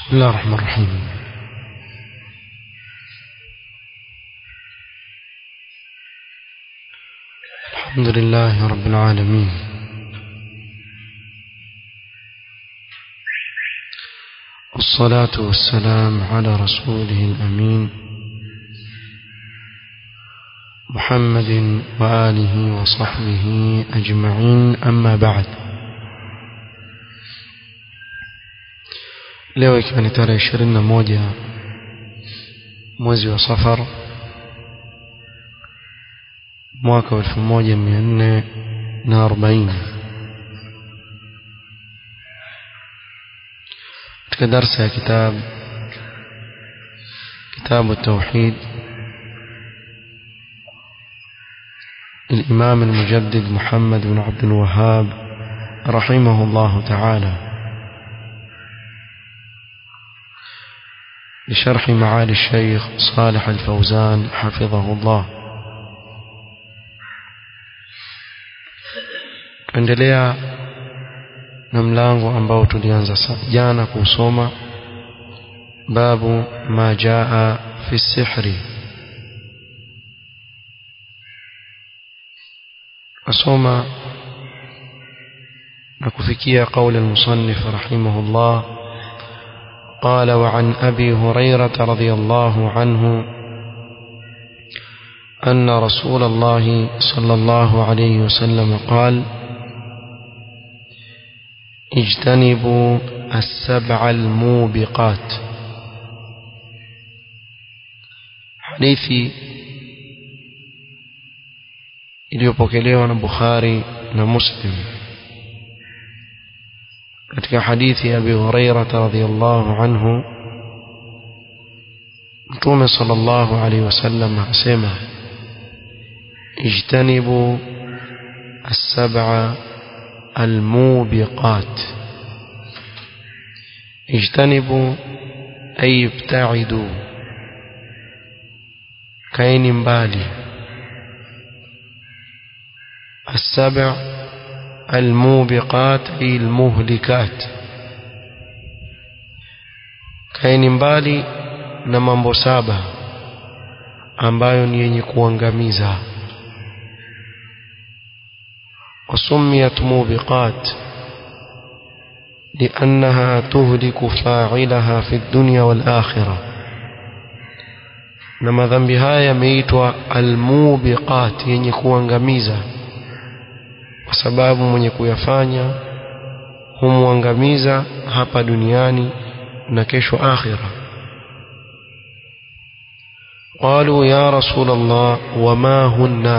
بسم الله الرحمن الرحيم الحمد لله رب العالمين والصلاة والسلام على رسوله الأمين محمد وآله وصحبه أجمعين أما بعد leo ikiwa ni tarehe ishirini na moja mwezi wa safar mwaka wa elfu moja mia nne na arobaini katika darsa ya kitabu kitabu التوحيد الإمام المجدد محمد بن عبد الوهاب رحمه الله تعالى بشرح معالي الشيخ صالح الفوزان حفظه الله endelea na mlango ambao tulianza jana kusoma babu ma jaa fi sihri asoma na kufikia qauli المصنف رحمه الله قال وعن أبي هريرة رضي الله عنه أن رسول الله صلى الله عليه وسلم قال اجتنبوا السبع الموبقات حديثي iliyopokelewa na Bukhari na Muslim katika hadithi ya Abi Hurairah radhiyallahu anhu Mtume sallallahu alaihi wasallam asema ijtanibu as-sab'a al-mubiqat ijtanibu ay ibta'idu kaini mbali السبع الموبقات أي المهلكات kaini mbali na mambo saba ambayo ni yenye kuangamiza wasumiyat mubiqat لأنها تهلك فاعلها في الدنيا والآخرة na madhambi haya yameitwa almubiqat yenye kuangamiza kwa sababu mwenye kuyafanya humwangamiza hapa duniani na kesho akhira قالوا يا رسول الله وما هن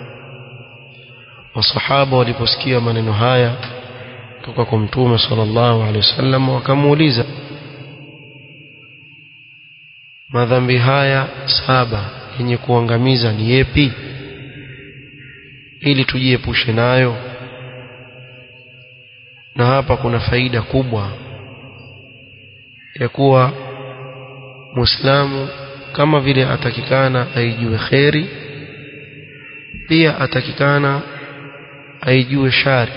wasahaba waliposikia maneno haya kutoka kwa mtume sallallahu alaihi wasallam wakamuuliza madhambi haya saba yenye kuangamiza ni yepi ili tujiepushe nayo na hapa kuna faida kubwa ya kuwa muislamu kama vile atakikana aijue kheri pia atakikana aijue shari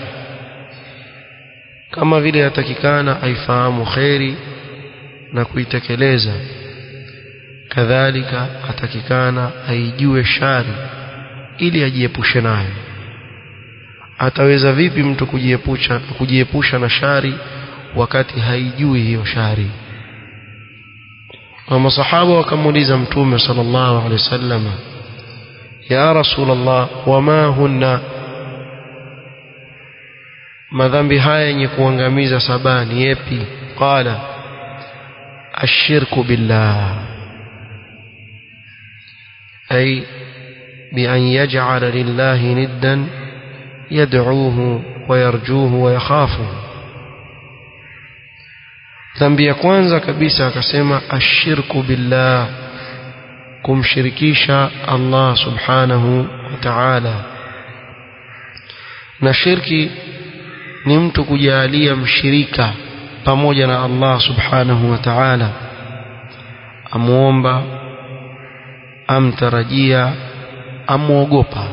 kama vile atakikana aifahamu kheri na kuitekeleza kadhalika atakikana aijue shari ili ajiepushe nayo ataweza vipi mtu kujiepusha kujiepusha na shari wakati haijui hiyo shari na masahaba wakamuuliza mtume sallallahu alaihi wasallam ya rasulullah wama hunna madhambi haya yenye kuangamiza saba ni yepi qala ashirku billah ay بأن يجعل لله ندا يدعوه ويرجوه ويخافه dhambi ya kwanza kabisa akasema ashirku billah kumshirikisha Allah subhanahu wa ta'ala na shirki ni mtu kujalia mshirika pamoja na Allah subhanahu wa ta'ala amuomba amtarajia amwogopa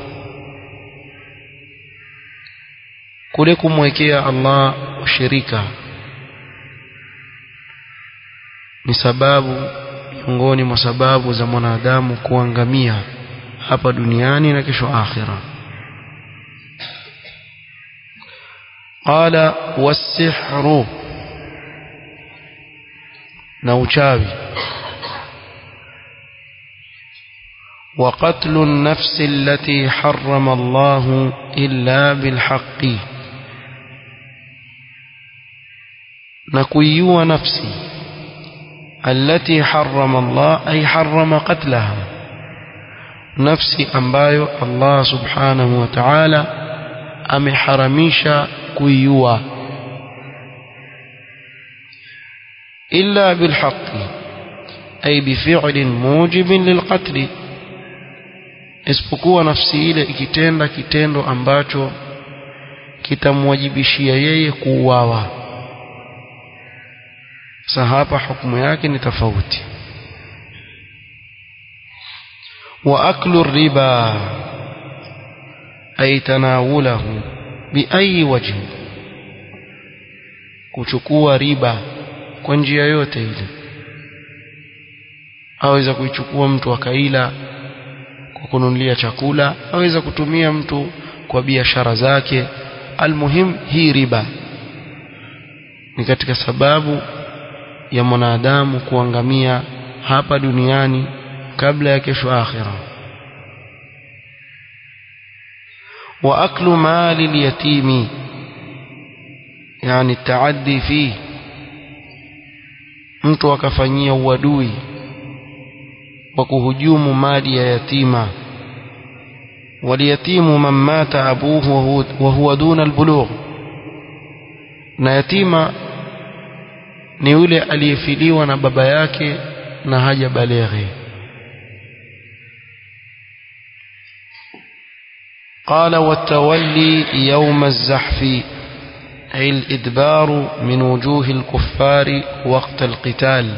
kule kumwekea Allah ushirika ni sababu miongoni mwa sababu za mwanadamu kuangamia hapa duniani na kesho akhira qala wasihru na uchawi وقتل النفس التي حرم الله إلا بالحق نكويو نفسي التي حرم الله أي حرم قتلها نفسي أمبايو الله سبحانه وتعالى أم حرميش كويوا إلا بالحق أي بفعل موجب للقتل isipokuwa nafsi ile ikitenda kitendo ambacho kitamwajibishia yeye kuuawa sasa hapa hukumu yake ni tofauti wa aklu riba ay tanawulahu bi ayi wajh kuchukua riba kwa njia yote ile aweza kuichukua mtu akaila kwa kununulia chakula aweza kutumia mtu kwa biashara zake almuhim hii riba ni katika sababu ya mwanadamu kuangamia hapa duniani kabla ya kesho akhira wa aklu mali alyatimi yani taaddi fi mtu akafanyia uadui wa kuhujumu mali ya yatima waliyatimu man mata abuhu wa huwa duna albulugh na yatima ni yule aliyefiliwa na baba yake na haja baleghe قال والتولي يوم الزحف أي الإدبار من وجوه الكفار وقت القتال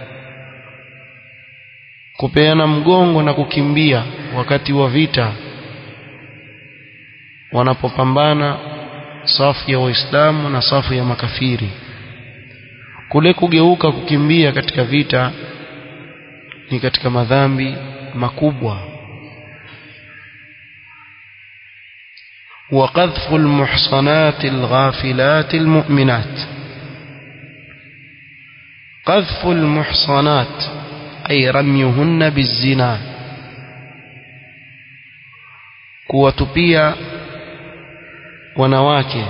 kupeana mgongo na kukimbia wakati wa vita wanapopambana safu ya waislamu na safu ya makafiri kule kugeuka kukimbia katika vita ni katika madhambi makubwa وقذف المحصنات الغافلات المؤمنات قذف المحصنات أي رميهن بالزنا kuwatupia wanawake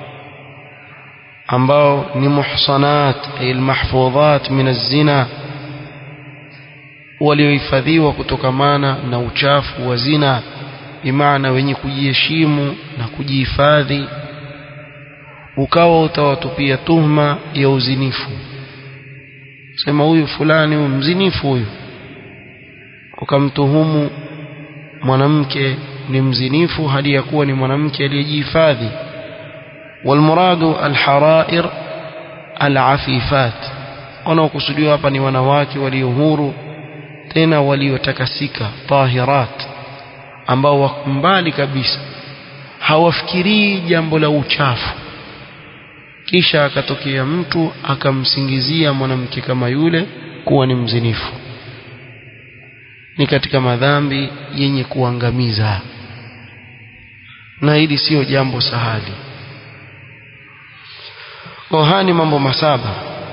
ambao ni muhsanat ay almahfudhat min az-zina waliohifadhiwa kutokamana na uchafu wa zina bimaana wenye kujiheshimu na kujihifadhi ukawa utawatupia tuhma ya uzinifu sema huyu fulani huyu mzinifu huyu ukamtuhumu mwanamke ni mzinifu hali ya kuwa ni mwanamke aliyejihifadhi والمراد الحرائر العفيفات wanaokusudiwa hapa ni wanawake walio huru tena waliotakasika tahirat ambao wako mbali kabisa hawafikirii jambo la uchafu kisha akatokea mtu akamsingizia mwanamke kama yule kuwa ni mzinifu ni katika madhambi yenye kuangamiza na hili sio jambo sahali kohani mambo masaba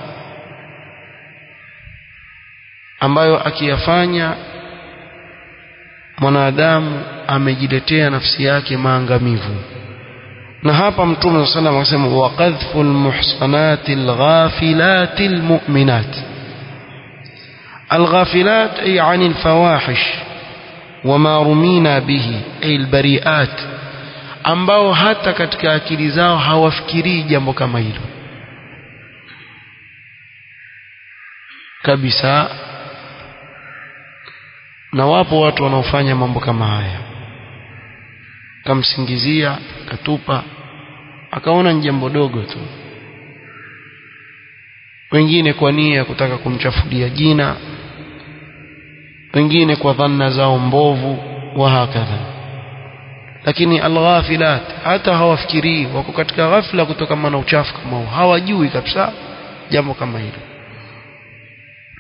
ambayo akiyafanya mwanadamu amejiletea nafsi yake maangamivu na hapa mtume صلى الله عليه وسلم akasema waqadhfu almuhsanati alghafilati almu'minat الغافلات أي عن الفواحش وما رمينا به أي البريئات ambao hata katika akili zao hawafikirii jambo kama hilo kabisa na wapo watu wanaofanya mambo kama haya kamsingizia katupa akaona ni jambo dogo tu wengine kwa nia ya kutaka kumchafulia jina wengine kwa dhanna zao mbovu wa hakadha lakini alghafilat hata hawafikirii wako katika ghafla kutokana na uchafu kama huo hawajui kabisa jambo kama hilo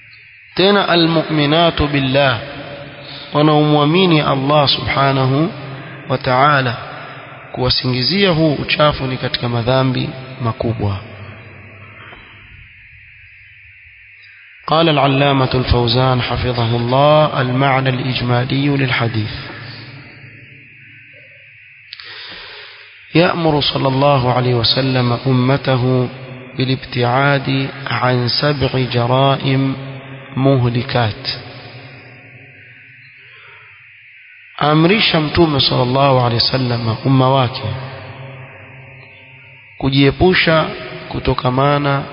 tena almu'minatu billah wanaomwamini Allah subhanahu wa ta'ala kuwasingizia huu uchafu ni katika madhambi makubwa قال العلامة الفوزان حفظه الله المعنى الإجمالي للحديث يأمر صلى الله عليه وسلم أمته بالابتعاد عن سبع جرائم مهلكات amrisha mtume sallallahu alaihi wasallam umma wake kujiepusha kutokamana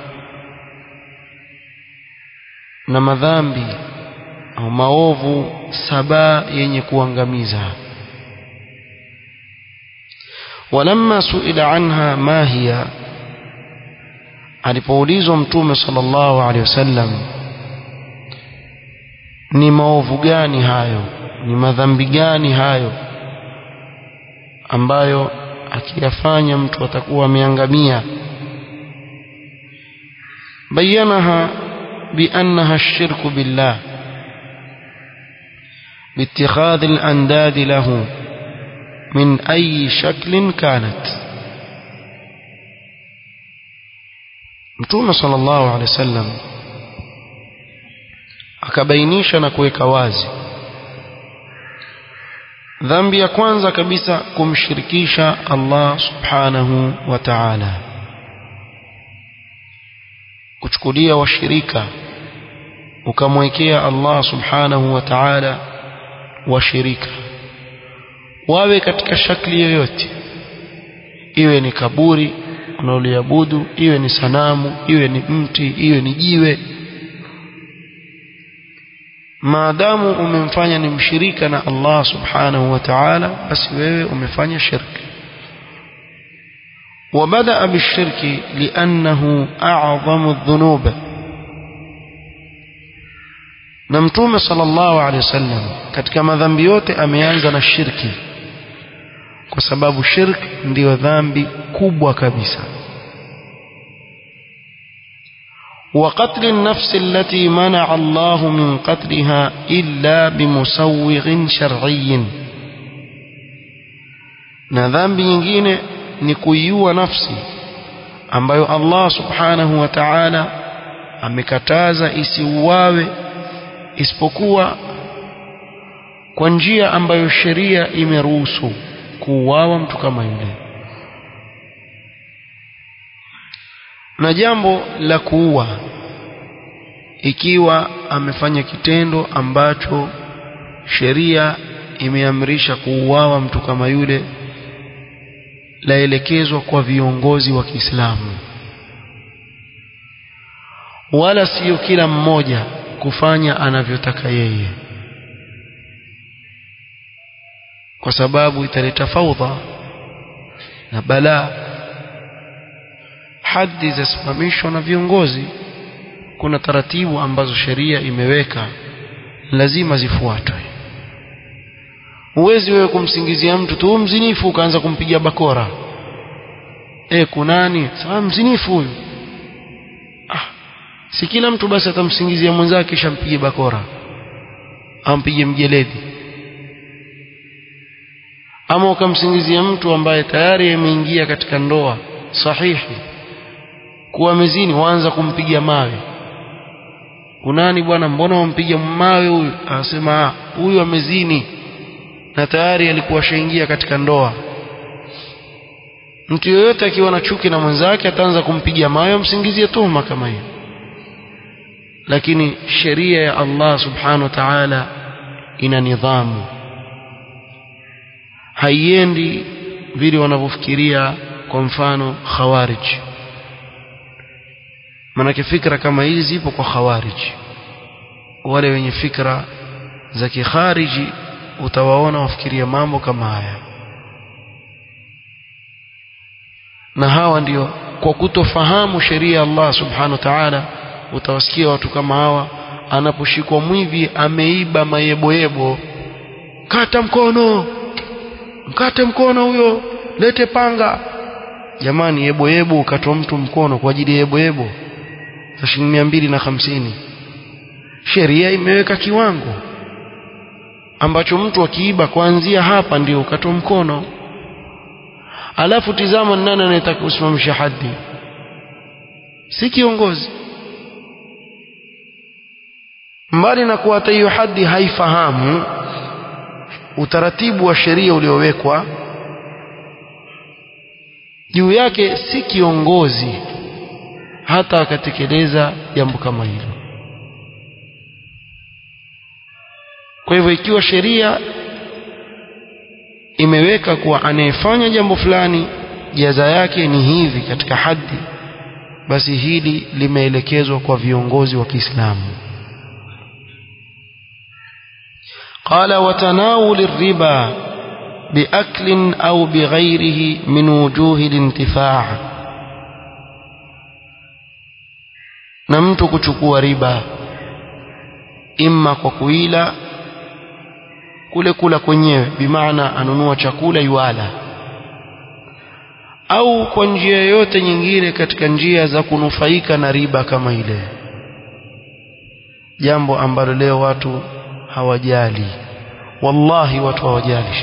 na madhambi au maovu saba yenye kuangamiza walamma suila anha ma hiya alipoulizwa mtume sallallahu alaihi wasallam ni maovu gani hayo ni madhambi gani hayo ambayo akiyafanya mtu atakuwa ameangamia bayanaha بأنها الشرك بالله باتخاذ الأنداد له من أي شكل كانت Mtume sallallahu alaihi wasallam akabainisha na kuweka wazi dhambi ya kwanza kabisa kumshirikisha Allah subhanahu wa ta'ala kuchukulia washirika ukamwekea Allah subhanahu wa ta'ala washirika wawe katika shakli yoyote iwe ni kaburi unaoliabudu iwe ni sanamu iwe ni mti iwe ni jiwe maadamu umemfanya ni mshirika na Allah subhanahu wa ta'ala basi wewe umefanya shirki وبدأ بالشرك لأنه أعظم الذنوب نمتوم صلى الله عليه وسلم katika madhambi yote ameanza na shirki kwa sababu shirk ndiyo dhambi kubwa kabisa وقتل النفس التي منع الله من قتلها إلا بمسوغ شرعي na dhambi nyingine ni kuiua nafsi ambayo Allah subhanahu wa ta'ala amekataza isiuawe isipokuwa kwa njia ambayo sheria imeruhusu kuuawa mtu kama yule na jambo la kuua ikiwa amefanya kitendo ambacho sheria imeamrisha kuuawa mtu kama yule laelekezwa kwa viongozi wa Kiislamu wala sio kila mmoja kufanya anavyotaka yeye kwa sababu italeta faudha na balaa hadi zasimamishwa na viongozi kuna taratibu ambazo sheria imeweka lazima zifuatwe huwezi wewe kumsingizia mtu tu mzinifu ukaanza kumpiga bakora e kunani sawa mzinifu huyu ah si kila mtu basi atamsingizia mwenzake kisha mpige bakora ampige mjeledi ama ukamsingizia mtu ambaye tayari ameingia katika ndoa sahihi kuwa mezini waanza kumpiga mawe kunani bwana mbona wampiga mawe huyu anasema huyu amezini na tayari alikuwa shaingia katika ndoa mtu yoyote akiwa na chuki na mwenzake ataanza kumpiga mawe amsingizie tuhuma kama hiyo lakini sheria ya Allah subhanahu wa ta'ala ina nidhamu haiendi vile wanavyofikiria kwa mfano khawarij manake fikra kama hizi zipo kwa khawarij wale wenye fikra za kikhariji utawaona wafikiria mambo kama haya na hawa ndio kwa kutofahamu sheria ya Allah subhanahu wa ta'ala utawasikia watu kama hawa anaposhikwa mwivi ameiba mayeboyebo kata mkono mkate mkono huyo lete panga jamani yeboyebo ukatwa mtu mkono kwa ajili ya yeboyebo za shilingi mia mbili na hamsini sheria imeweka kiwango ambacho mtu akiiba kuanzia hapa ndio ukatwa mkono alafu tizama nani anayetaka kusimamisha hadi si kiongozi mbali na kuwa hata hiyo hadi haifahamu utaratibu wa sheria uliowekwa juu yake si kiongozi hata akatekeleza jambo kama hilo kwa hivyo ikiwa sheria imeweka kuwa anayefanya jambo fulani jaza yake ni hivi katika haddi basi hili limeelekezwa kwa viongozi wa Kiislamu قال وتناول الربا بأكل أو بغيره من وجوه الانتفاع na mtu kuchukua riba imma kwa kuila kule kula kwenyewe bimaana anunua chakula yuala au kwa njia yoyote nyingine katika njia za kunufaika na riba kama ile jambo ambalo leo watu hawajali wallahi watu hawajali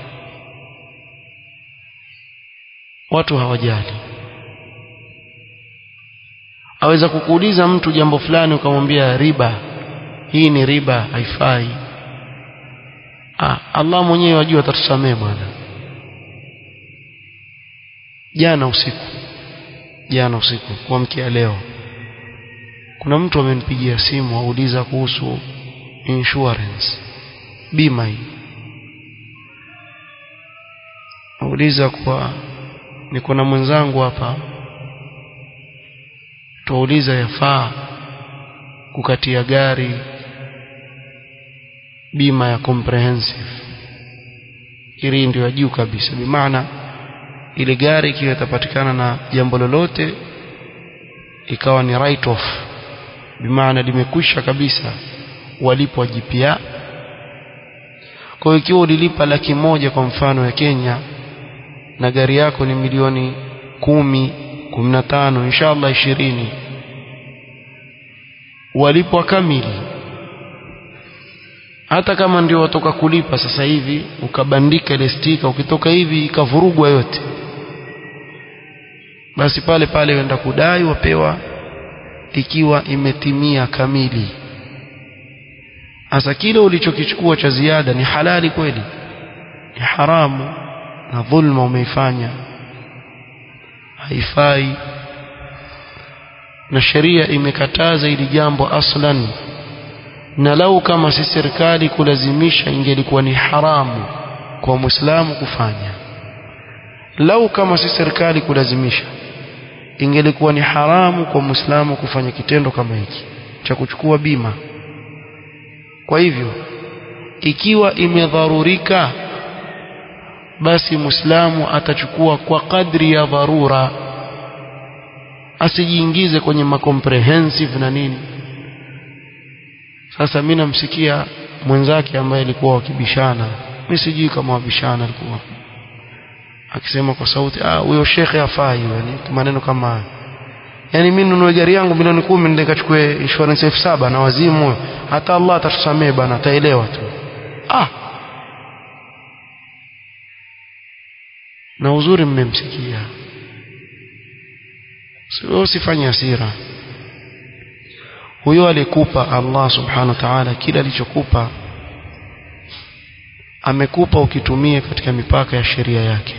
watu hawajali aweza kukuuliza mtu jambo fulani ukamwambia riba hii ni riba haifai ah, Allah mwenyewe wajua atatusamee bwana jana usiku jana usiku kuamkia leo kuna mtu amenipigia simu auliza kuhusu insurance bima hii auliza kwa niko na mwenzangu hapa tuuliza yafaa kukatia gari bima ya comprehensive hili ndio ya juu kabisa bimaana ile gari ikiwa itapatikana na jambo lolote ikawa ni right off bimaana limekwisha kabisa walipwa jipya kwa hiyo ikiwa ulilipa laki moja kwa mfano ya Kenya na gari yako ni milioni kumi kumi na tano inshallah ishirini walipwa kamili hata kama ndio watoka kulipa sasa hivi ukabandika ile stika ukitoka hivi ikavurugwa yote basi pale pale wenda kudai wapewa ikiwa imetimia kamili hasa kile ulichokichukua cha ziada ni halali kweli ni haramu na dhulma umeifanya haifai na sheria imekataza ili jambo aslan na lau kama si serikali kulazimisha ingelikuwa ni haramu kwa muislamu kufanya lau kama si serikali kulazimisha ingelikuwa ni haramu kwa muislamu kufanya kitendo kama hiki cha kuchukua bima kwa hivyo ikiwa imedharurika basi muislamu atachukua kwa kadri ya dharura asijiingize kwenye macomprehensive na nini sasa mimi namsikia mwenzake ambaye alikuwa wakibishana mimi sijui kama wabishana alikuwa akisema kwa sauti ah huyo shekhe afai yani maneno kama hayo yani mimi nunue gari yangu milioni kumi nende nikachukue insurance elfu saba na wazimu hata Allah atatusamee bana ataelewa tu ah na uzuri mmemsikia sio usifanye hasira huyo alikupa Allah subhanahu wa ta'ala kila alichokupa amekupa ukitumie katika mipaka ya sheria yake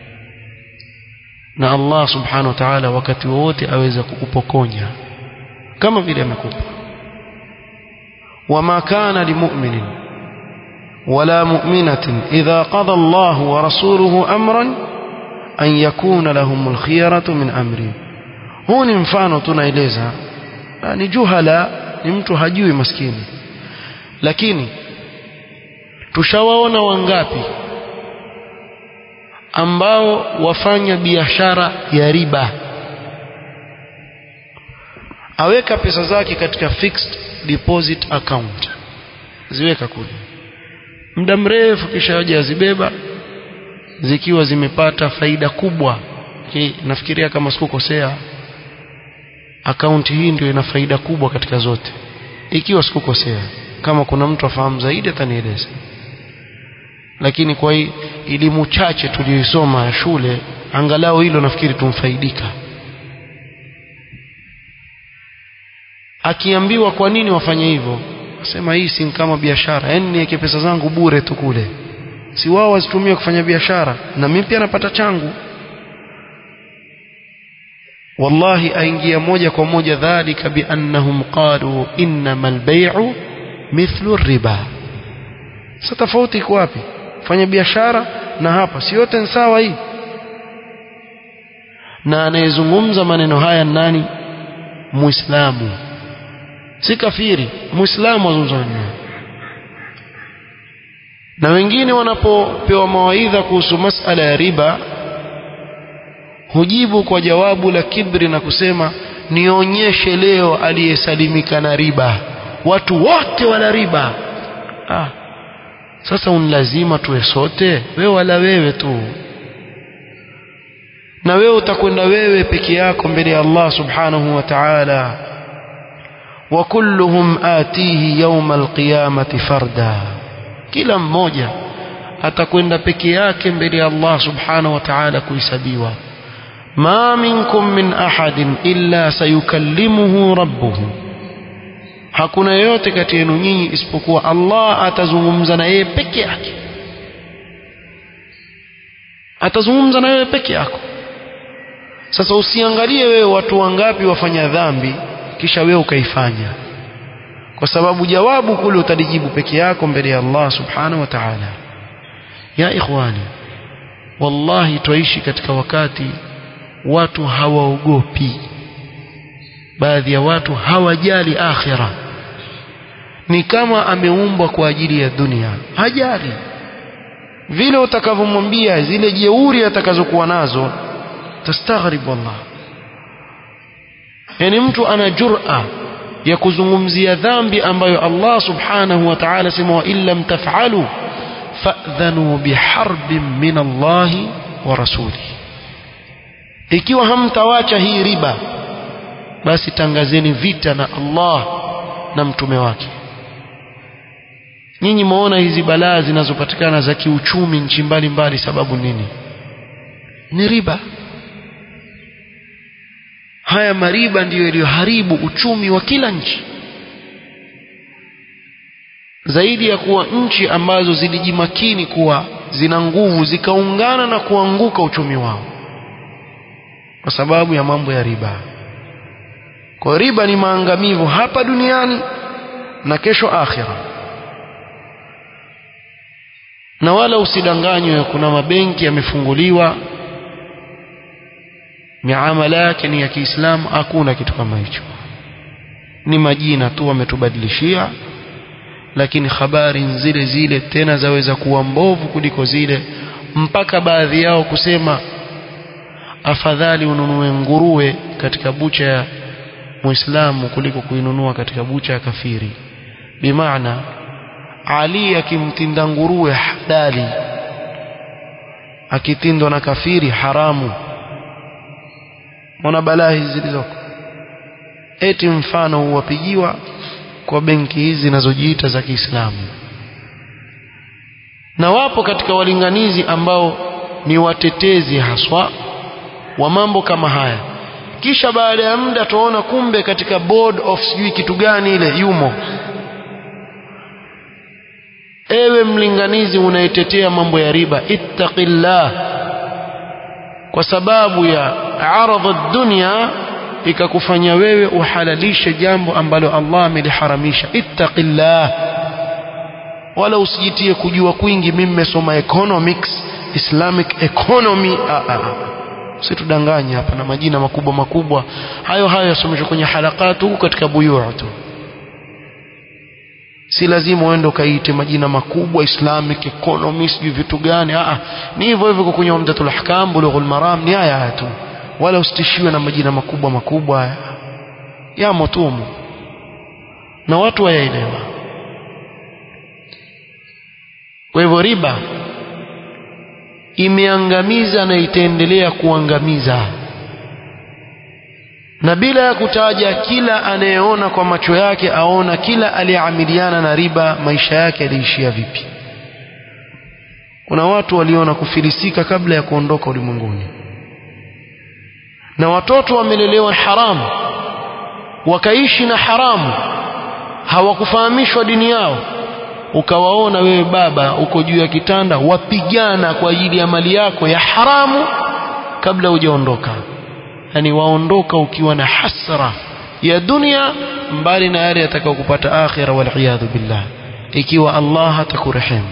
na Allah subhanahu wa ta'ala wakati wowote aweza kukupokonya kama vile amekupa wama kana limu'minin wala mu'minatin idha qada Allah wa rasuluhu amran an yakuna lahumul khiyaratu min amri huu ni mfano tunaeleza ni juhala ni mtu hajui maskini lakini tushawaona wangapi ambao wafanya biashara ya riba aweka pesa zake katika fixed deposit account ziweka kule muda mrefu kisha aje azibeba zikiwa zimepata faida kubwa Ki, nafikiria kama sikukosea akaunti hii ndio ina faida kubwa katika zote ikiwa sikukosea kama kuna mtu afahamu zaidi atanieleza lakini kwa hii elimu chache tuliyoisoma ya shule angalau hilo nafikiri tumfaidika akiambiwa kwa nini wafanye hivyo asema hii si kama biashara yani niweke pesa zangu bure tu kule si wao wazitumie kufanya biashara na mimi pia napata changu wallahi aingia moja kwa moja dhalika biannahum qalu innamal bay'u mithlu riba sasa tofauti iko wapi fanya biashara na hapa si yote ni sawa hii na anayezungumza maneno haya nani muislamu si kafiri muislamu azungumza maneno na wengine wanapopewa mawaidha kuhusu masala ya riba hujibu kwa jawabu la kibri na kusema nionyeshe leo aliyesalimika na riba watu wote wala riba ah. sasa unlazima tuwe sote wewe wala wewe tu na wewe utakwenda wewe peke yako mbele ya Allah subhanahu wa ta'ala wa kulluhum atihi yawma alqiyamati farda kila mmoja atakwenda peke yake mbele ya Allah subhanahu wa ta'ala kuhesabiwa ma minkum min ahadin illa sayukallimuhu rabbuhu hakuna yoyote kati yenu nyinyi isipokuwa Allah atazungumza na yeye peke yake atazungumza na wewe peke yako sasa usiangalie wewe watu wangapi wafanya dhambi kisha wewe ukaifanya kwa sababu jawabu kule utalijibu peke yako mbele ya Allah subhanahu wa ta'ala ya ikhwani wallahi twaishi katika wakati watu hawaogopi baadhi ya watu hawajali akhira ni kama ameumbwa kwa ajili ya dunia hajali vile utakavyomwambia zile jeuri atakazokuwa nazo tastaghrib wallah yani mtu ana jur'a ya kuzungumzia dhambi ambayo Allah subhanahu wa ta'ala sema wa illam taf'alu fa'dhanu biharbin min Allah wa rasuli ikiwa hamtawacha hii riba basi tangazeni vita na Allah na mtume wake nyinyi muona hizi balaa zinazopatikana za kiuchumi nchi mbalimbali sababu nini ni riba haya mariba ndiyo yaliyoharibu uchumi wa kila nchi zaidi ya kuwa nchi ambazo zilijimakini kuwa zina nguvu zikaungana na kuanguka uchumi wao kwa sababu ya mambo ya riba kwa riba ni maangamivu hapa duniani na kesho akhira na wala usidanganywe kuna mabenki yamefunguliwa miamala yake ni ya Kiislamu hakuna kitu kama hicho ni majina tu wametubadilishia lakini habari zile zile tena zaweza kuwa mbovu kuliko zile mpaka baadhi yao kusema afadhali ununue nguruwe katika bucha ya muislamu kuliko kuinunua katika bucha ya kafiri bimaana Ali akimtinda nguruwe halali akitindwa na kafiri haramu Mbona balaa hizi zilizoko eti mfano huwapigiwa kwa benki hizi zinazojiita za Kiislamu na wapo katika walinganizi ambao ni watetezi haswa wa mambo kama haya kisha baada ya muda tuona kumbe katika board of sijui kitu gani ile yumo ewe mlinganizi unayetetea mambo ya riba ittaqillah kwa sababu ya aradha dunya ikakufanya wewe uhalalishe jambo ambalo Allah ameliharamisha ittaqillah wala usijitie kujua kwingi mimi nimesoma economics islamic economy ah, ah, ah. usitudanganye hapa na majina makubwa makubwa hayo hayo yasomeshwa kwenye halakatu huko katika buyuu tu si lazima uende ukaite majina makubwa islamic economy sijui vitu gani ah ni hivyo hivyo kwenye umdatul ahkam bulughul maram ni haya tu wala usitishiwe na majina makubwa makubwa haya yamo tumu na watu wayaelewa kwa hivyo riba imeangamiza na itaendelea kuangamiza na bila ya kutaja kila anayeona kwa macho yake aona kila aliyeamiliana na riba maisha yake yaliishia vipi kuna watu waliona kufilisika kabla ya kuondoka ulimwenguni na watoto wamelelewa haramu wakaishi na haramu hawakufahamishwa dini yao ukawaona wewe baba uko juu ya kitanda wapigana kwa ajili ya mali yako ya haramu kabla hujaondoka yani waondoka ukiwa na hasra ya dunia mbali na yale yatakayokupata akhira waliyadhu billah ikiwa Allah hatakurehemu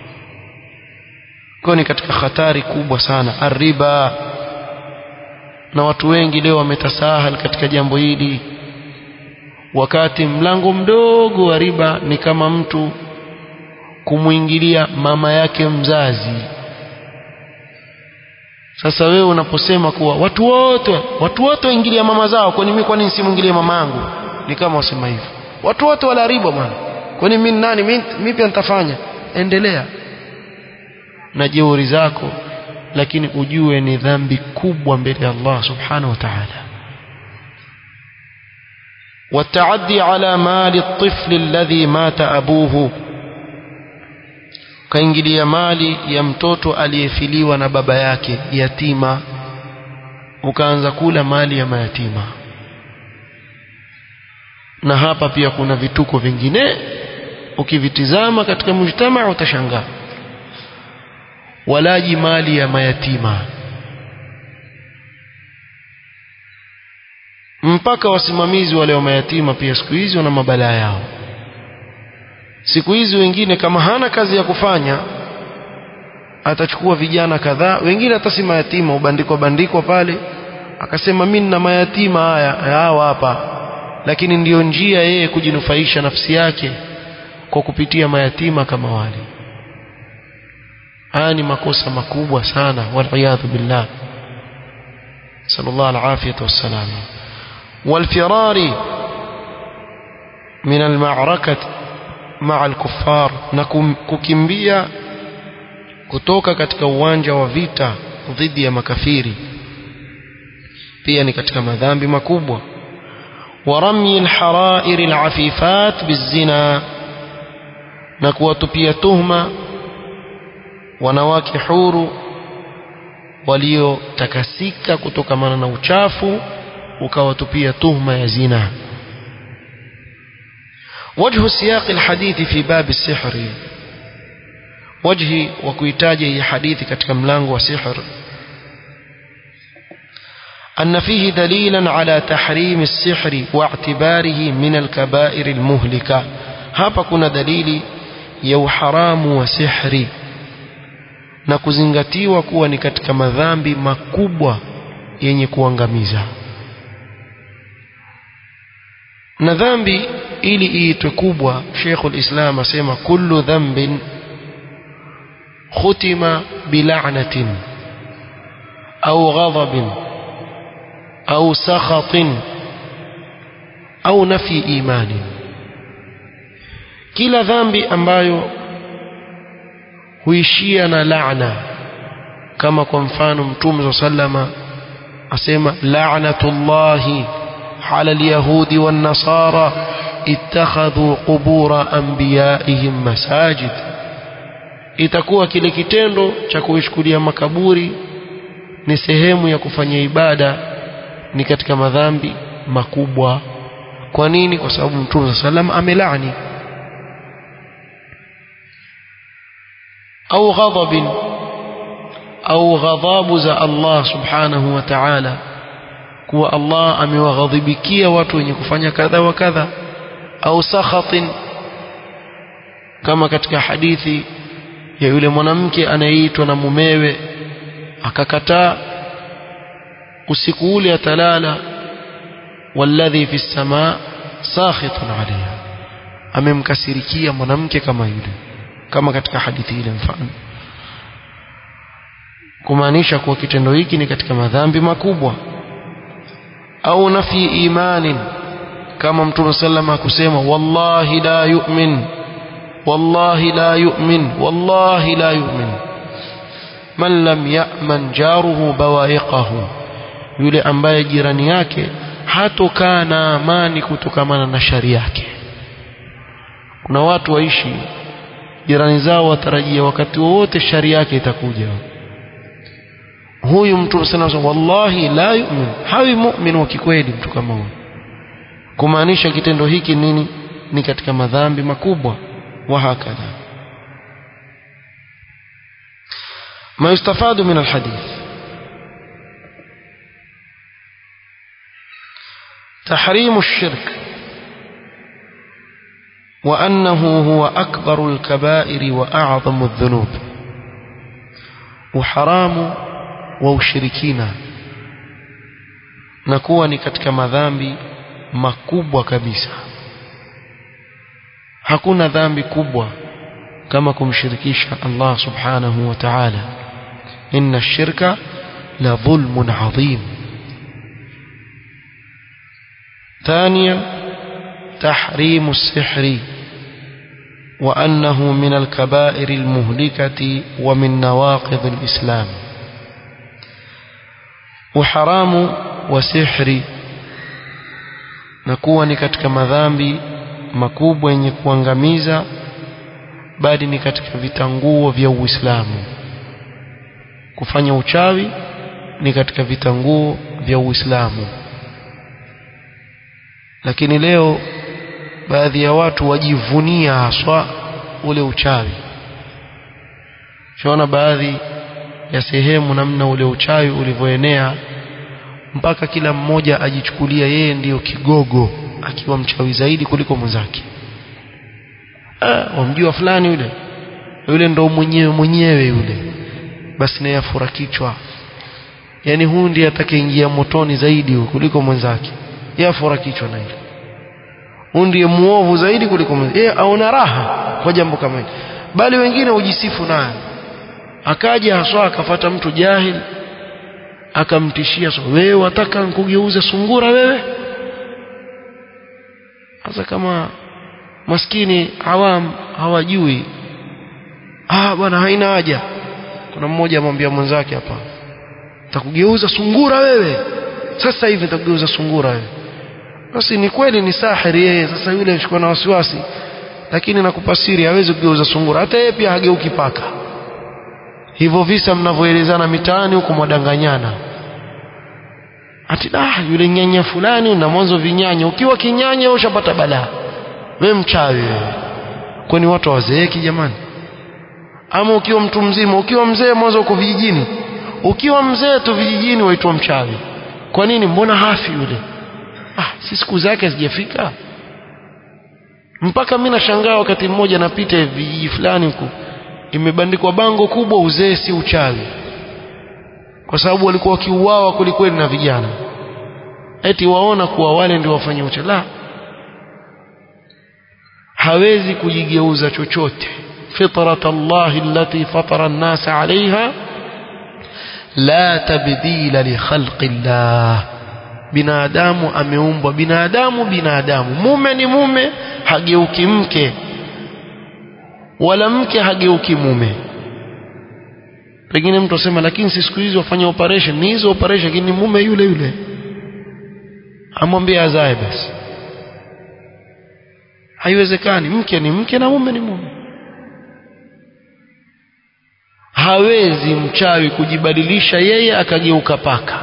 kwa ni katika hatari kubwa sana arriba na watu wengi leo wametasahal katika jambo hili wakati mlango mdogo wa riba ni kama mtu kumwingilia mama yake mzazi sasa wewe unaposema kuwa watu wote watu wote waingilia mama zao kwani mimi kwa nini simwingilie mama yangu ni kama wasema hivyo watu wote wala riba bwana kwani mimi nani mimi pia nitafanya endelea na jeuri zako lakini ujue ni dhambi kubwa mbele ya Allah subhanahu wa ta'ala والتعدي على مال الطفل الذي مات أبوه kaingilia mali ya mtoto aliyefiliwa na baba yake yatima ukaanza kula mali ya mayatima na hapa pia kuna vituko vingine ukivitizama katika mujtamaa utashangaa walaji mali ya mayatima mpaka wasimamizi wale wa mayatima pia siku hizi wana mabalaa yao siku hizi wengine kama hana kazi ya kufanya atachukua vijana kadhaa wengine hata si mayatima ubandikwa bandikwa pale akasema mimi nina mayatima haya hawa hapa lakini ndiyo njia yeye kujinufaisha nafsi yake kwa kupitia mayatima kama wale haya ni makosa makubwa sana waliyadhu billah sallallahu alafiyatu wassalam والفرار من المعركة مع الكفار na kukimbia kutoka katika uwanja wa vita dhidi ya makafiri pia ni katika madhambi makubwa ورمي الحرائر العفيفات بالزنا na kuwatupia tuhma wanawake huru waliotakasika kutokamana na uchafu ukawatupia tuhma ya zina وجه سياق الحديث في باب السحر وجه وكيتاج هي حديث katika mlango wa sihr أن فيه دليلا على تحريم السحر واعتباره من الكبائر المهلكة hapa kuna dalili ya uharamu wa sihri na kuzingatiwa kuwa ni katika madhambi makubwa yenye kuangamiza na dhambi ili iitwe kubwa Sheikhul Islam asema kullu dhanbin khutima bila'natin au ghadabin au sakhatin au nafi imani kila dhambi ambayo huishia na laana kama kwa mfano mtume sallama asema la'natullahi على اليهود والنصارى اتخذوا قبور انبيائهم مساجد itakuwa kile kitendo cha kuishukulia makaburi ni sehemu ya kufanya ibada ni katika madhambi makubwa kwa nini kwa sababu mtume sallam amelani au ghadabin au ghadhabu za Allah subhanahu wa ta'ala kuwa Allah amewaghadhibikia watu wenye kufanya kadha wa kadha au sakhatin kama katika hadithi ya yule mwanamke anayeitwa na mumewe akakataa usiku ule atalala walladhi fi samaa sakhitun alayha amemkasirikia mwanamke kama yule kama katika hadithi ile mfano kumaanisha kuwa kitendo hiki ni katika madhambi makubwa au nafi imanin kama mtume sallama kusema wallahi la yu'min wallahi la yu'min wallahi la yu'min man lam ya'man jaruhu bawaiqahu yule ambaye jirani yake hatokaa na amani kutokamana na shari yake kuna watu waishi jirani zao watarajia wakati wowote shari yake itakuja huyu mtu sana wallahi la yu'min hawi mu'min wa kikweli mtu kama huyu kumaanisha kitendo hiki nini ni katika madhambi makubwa wa hakadha ما يستفاد من الحديث تحريم الشرك وأنه هو أكبر الكبائر وأعظم الذنوب وحرام وشركين نكون ni katika madhambi makubwa kabisa hakuna dhambi kubwa kama kumshirikisha Allah subhanahu wa ta'ala inna ash-shirka la dhulmun 'adhim ثانيا تحريم السحر وأنه من الكبائر المهلكة ومن نواقض الإسلام وحرام وسحر نكون katika madhambi makubwa yenye kuangamiza bali ni katika vitanguo vya Uislamu kufanya uchawi ni katika vitanguo vya Uislamu lakini leo baadhi ya watu wajivunia haswa ule uchawi shaona baadhi ya sehemu namna ule uchawi ulivyoenea mpaka kila mmoja ajichukulia yeye ndiyo kigogo akiwa mchawi zaidi kuliko mwenzake ah wamjua fulani yule yule ndo mwenyewe mwenyewe yule basi naye afura kichwa yani huyu ndiye atakayeingia motoni zaidi kuliko mwenzake yeye afura kichwa na hilo huyu ndiye muovu zaidi kuliko mwenzake yeye aona raha kwa jambo kama hili bali wengine hujisifu naye akaja haswa akafata mtu jahil akamtishia so wewe wataka nkugeuze sungura wewe sasa kama maskini awam hawajui ah bwana haina haja kuna mmoja amwambia mwenzake hapa takugeuza sungura wewe sasa hivi nitakugeuza sungura wewe basi ni kweli ni sahiri yeye sasa yule ashikwa na wasiwasi lakini nakupa siri hawezi kugeuza sungura hata yeye pia hageuki paka hivyo visa mnavyoelezana mitaani huko mwadanganyana ati ah yule nyanya fulani na mwanzo vinyanya ukiwa kinyanya ushapata balaa wewe mchawi wewe kwani watu wazeeki jamani ama ukiwa mtu mzima ukiwa mzee mwanzo uko vijijini ukiwa mzee tu vijijini waitwa mchawi kwa nini mbona hafi yule ah si siku zake hazijafika mpaka mimi nashangaa wakati mmoja napita vijiji fulani huko imebandikwa bango kubwa uzee si uchawi kwa sababu walikuwa wakiuawa kwelikweli na vijana eti waona kuwa wale ndio wafanye uchawi la hawezi kujigeuza chochote fitrat Allah allati fatara an-nas 'alayha la tabdila li khalqi Allah binadamu ameumbwa binadamu binadamu mume ni mume hageuki mke wala mke hageuki mume pengine mtu asema lakini si siku hizi wafanya operation ni hizo operation lakini mume yule yule amwambie azae basi haiwezekani mke ni mke na mume ni mume hawezi mchawi kujibadilisha yeye akageuka paka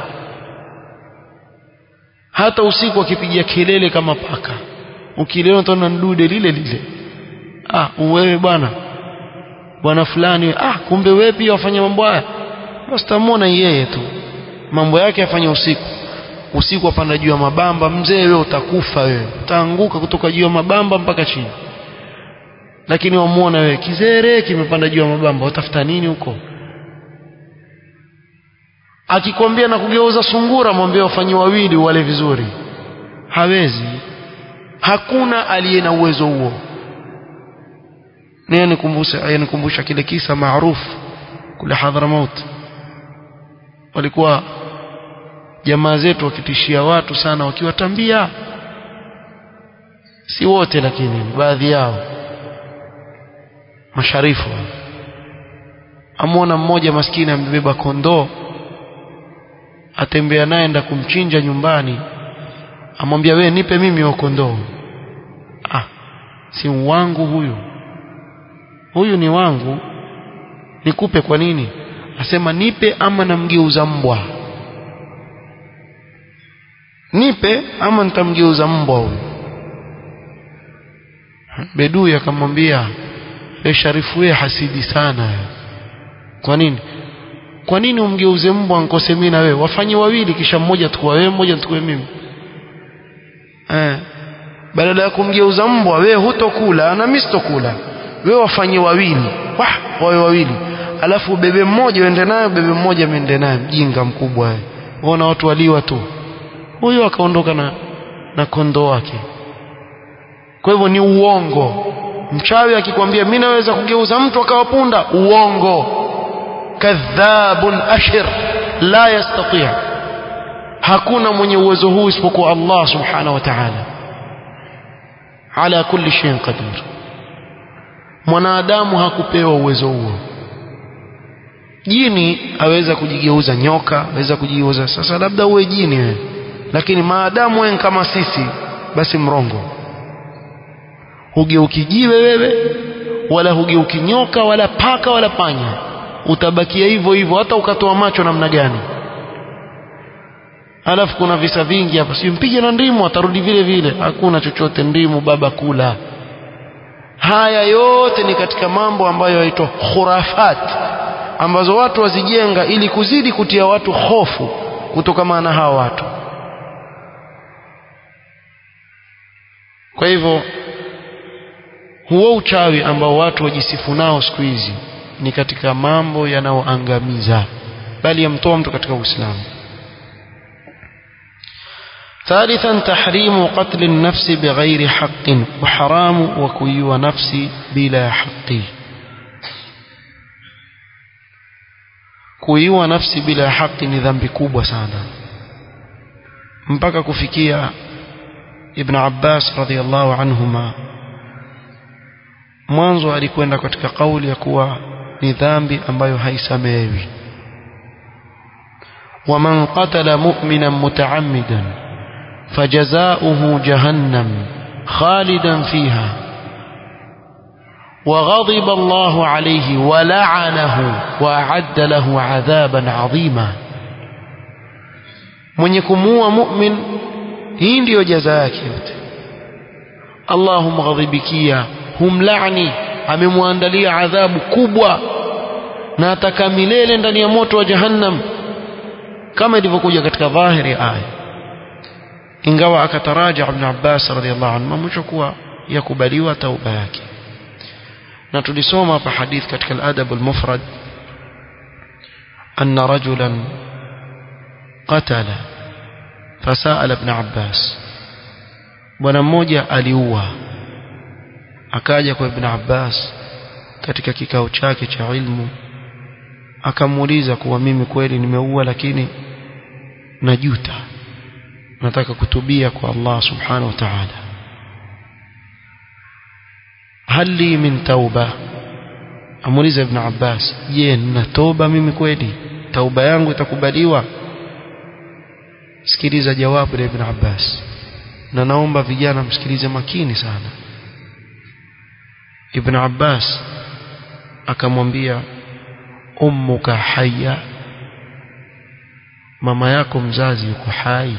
hata usiku akipigia kelele kama paka ukiliona utaona ndude lile lile ah wewe bwana bwana fulani ah kumbe wewe pia wafanya mambo haya basi tamuona yeye tu mambo yake afanye usiku usiku apanda juu ya mabamba mzee wewe utakufa wewe utaanguka kutoka juu ya mabamba mpaka chini lakini wamuona wewe kizere kimepanda juu ya mabamba utafuta nini huko akikwambia na kugeuza sungura mwambie wafanye wawili wale vizuri hawezi hakuna aliye na uwezo huo niye nikumbusha nikumbusha kile kisa maarufu kule Hadramaut walikuwa jamaa zetu wakitishia watu sana wakiwatambia si wote lakini baadhi yao masharifu amwona mmoja maskini amebeba kondoo atembea naye enda kumchinja nyumbani amwambia we nipe mimi wa kondoo ah si wangu huyu huyu ni wangu nikupe kwa nini asema nipe ama namgeuza mbwa nipe ama nitamgeuza mbwa huyu bedui akamwambia e sharifu wewe hasidi sana kwa nini kwa nini umgeuze mbwa nkose mimi na wewe wafanye wawili kisha mmoja tukua wewe mmoja tukue mimi eh badala ya kumgeuza mbwa wewe hutokula na mimi sitokula wewe wafanye wawili wah wawe wawili alafu bebe mmoja uende naye bebe mmoja miende naye mjinga mkubwa wewe unaona watu waliwa tu huyo akaondoka na na kondoo wake kwa hivyo ni uongo mchawi akikwambia mimi naweza kugeuza mtu akawa punda uongo kadhabun ashir la yastati hakuna mwenye uwezo huu isipokuwa Allah subhanahu wa ta'ala ala kulli shay'in qadir mwanadamu hakupewa uwezo huo jini aweza kujigeuza nyoka aweza kujigeuza sasa labda uwe jini wewe lakini maadamu wewe kama sisi basi mrongo hugeuki jiwe wewe wala hugeuki nyoka wala paka wala panya utabakia hivyo hivyo hata ukatoa macho namna gani alafu kuna visa vingi hapa si mpige na ndimu atarudi vile vile hakuna chochote ndimu baba kula haya yote ni katika mambo ambayo yaitwa khurafat ambazo watu wazijenga ili kuzidi kutia watu hofu kutokana na hawa watu kwa hivyo huo uchawi ambao watu wajisifu nao siku hizi ni katika mambo yanayoangamiza bali yamtoa mtu katika Uislamu ثالثا تحريم قتل النفس بغير حق وحرام وكيو نفسي بلا حق kuiua nafsi bila haki ni dhambi kubwa sana mpaka kufikia ibn Abbas radhiallahu anhuma mwanzo alikwenda katika kauli ya kuwa ni dhambi ambayo haisamehewi ومن قتل مؤمنا متعمدا فجزاؤه جهنم خالدا فيها وغضب الله عليه ولعنه وأعد له عذابا عظيما من يكموا مؤمن hii ndiyo jaza yake yote Allah humghadhibikia humlaani amemwandalia adhabu kubwa na ataka milele ndani ya moto wa jahannam kama ilivyokuja katika dhahiri ya aya ingawa akataraja ibn Abbas radhiallahu anhu mwisho kuwa yakubaliwa tauba yake na tulisoma hapa hadith katika al-adab al-mufrad anna rajulan qatala fasala ibn Abbas bwana mmoja aliua akaja kwa ibn Abbas katika kikao chake cha ilmu akamuuliza kuwa mimi kweli nimeua lakini najuta nataka kutubia kwa Allah subhanahu wa ta'ala hali min tauba amuuliza ibn Abbas je nina toba mimi kweli tauba yangu itakubaliwa sikiliza jawabu la ibn Abbas na naomba vijana msikilize makini sana ibn Abbas akamwambia ummuka hayya mama yako mzazi yuko hai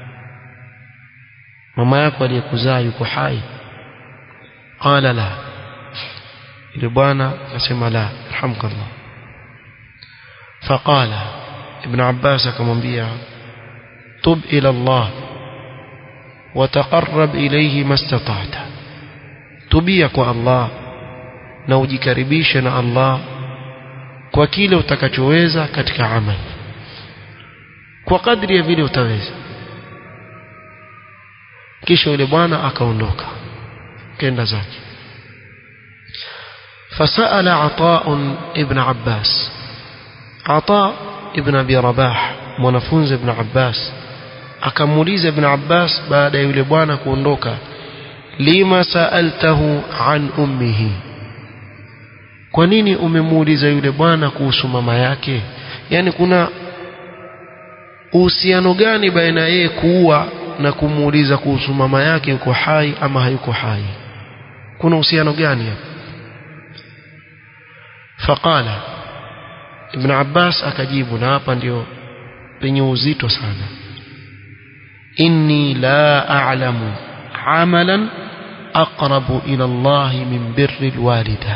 mama yako aliyekuzaa yuko hai qala la ile bwana akasema la alhamdulillah faqala ibn abbas akamwambia tub ila allah وتقرب إليه ما استطعت tubia kwa Allah na ujikaribishe na Allah kwa kile utakachoweza katika amali kwa kadri ya vile utaweza kisha yule bwana akaondoka kenda zake فسأل عطاء ابن عباس عطاء ابن أبي رباح mwanafunzi ibn Abbas akamuuliza ibn Abbas baada ya yule bwana kuondoka lima saaltahu an ummihi kwa nini umemuuliza yule bwana kuhusu mama yake yani kuna uhusiano gani baina yeye kuua na kumuuliza kuhusu mama yake yuko hai ama hayuko hai kuna uhusiano gani hapa faqala ibn abbas akajibu na hapa ndio penye uzito sana inni la a'lamu amalan aqrabu ila Allah min birri alwalida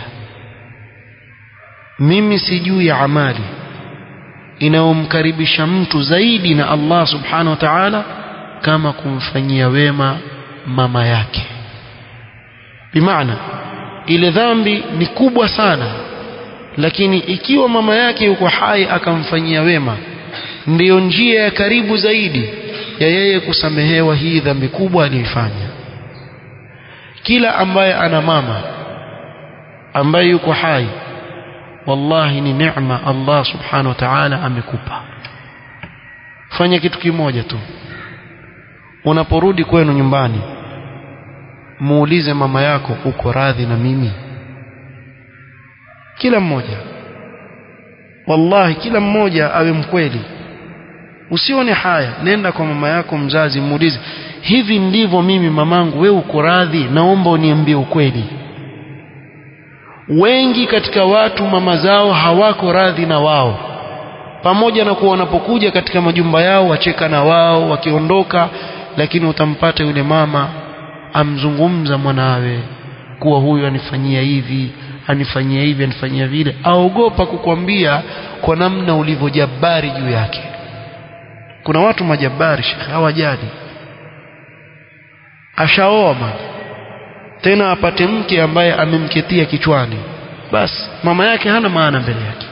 mimi sijui amali inayomkaribisha mtu zaidi na Allah subhanahu wa ta'ala kama kumfanyia wema mama yake bimaana ile dhambi ni kubwa sana lakini ikiwa mama yake yuko hai akamfanyia wema ndiyo njia ya karibu zaidi ya yeye kusamehewa hii dhambi kubwa aliyoifanya kila ambaye ana mama ambaye yuko hai wallahi ni neema Allah subhanahu wa ta'ala amekupa fanya kitu kimoja tu unaporudi kwenu nyumbani muulize mama yako uko radhi na mimi kila mmoja wallahi kila mmoja awe mkweli usione haya nenda kwa mama yako mzazi muulize hivi ndivyo mimi mamangu wewe uko radhi naomba uniambie ukweli wengi katika watu mama zao hawako radhi na wao pamoja na kuwa wanapokuja katika majumba yao wacheka na wao wakiondoka lakini utampata yule mama amzungumza mwanawe kuwa huyu anifanyia hivi anifanyia hivi anifanyia vile aogopa kukwambia kwa namna ulivyojabari juu yake kuna watu majabari shekhe hawajali ashaoa mama tena apate mke ambaye amemketia kichwani basi mama yake hana maana mbele yake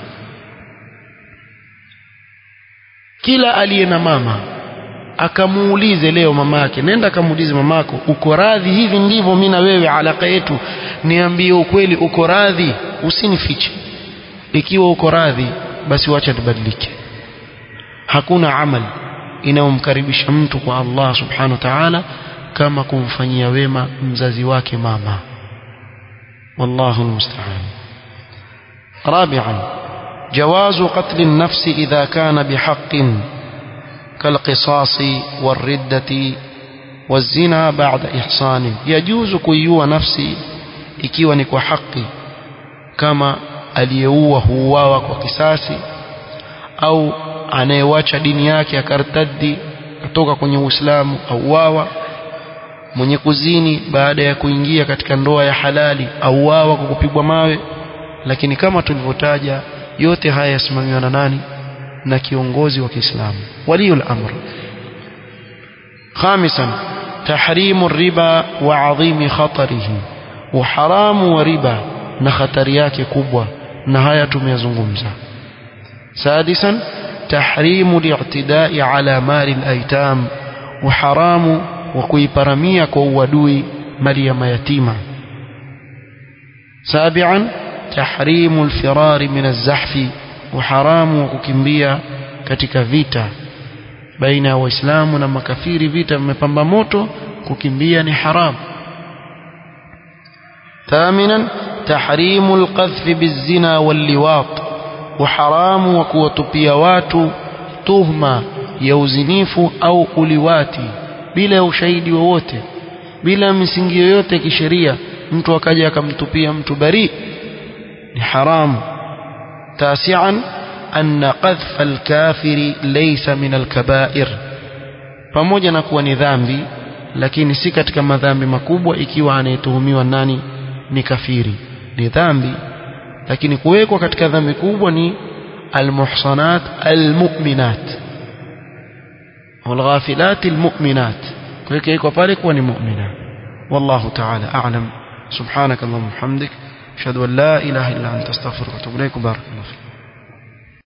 kila aliye na mama akamuulize leo mama yake nenda akamuulize mamako uko radhi hivi ndivyo mimi na wewe alaka yetu niambie ukweli uko radhi usinifiche ikiwa uko radhi basi wacha nibadilike hakuna amali inayomkaribisha mtu kwa Allah subhanahu wa ta'ala kama kumfanyia wema mzazi wake mama wallahu almusta'an رابعا جواز قتل النفس إذا كان بحق كالقصاص والردة والزنا بعد إحصان يجوز كيو نفسي ikiwa ni kwa haki kama aliyeua huuawa kwa kisasi au anayewacha dini yake akartaddi kutoka kwenye Uislamu auawa mwenye kuzini baada ya kuingia katika ndoa ya halali auawa kwa kupigwa mawe lakini kama tulivyotaja yote haya yasimamiwa na nani na kiongozi wa Kiislamu waliyul amr خامسا تحريم الربا وعظيم خطره وحرام وربا na hatari yake kubwa na haya tumeyazungumza سادسا تحريم الاعتداء على مال الايتام وحرام وكيبرميا كوادوي مريم يتيمة سابعا تحريم الفرار من الزحف وحرام وككمبيا katika vita baina ya waislamu na makafiri vita vimepamba moto kukimbia ni haram ثامنا تحريم القذف بالزنا واللواط وحرام وكوتupia watu tuhma ya uzinifu au uliwati bila ushahidi wowote bila misingi yoyote ya kisheria mtu akaja akamtupia mtu bari ni haramu tasian anna qadhfa alkafiri laysa min alkabair pamoja na kuwa ni dhambi lakini si katika madhambi makubwa ikiwa anayetuhumiwa nani ni kafiri ni dhambi lakini kuwekwa katika dhambi kubwa ni almuhsanat almu'minat والغافلات المؤمنات كيف pale kuwa ni mu'mina والله تعالى أعلم سبحانك اللهم وبحمدك أشهد أن لا إله إلا أنت أستغفرك وأتوب إليك بارك الله فيك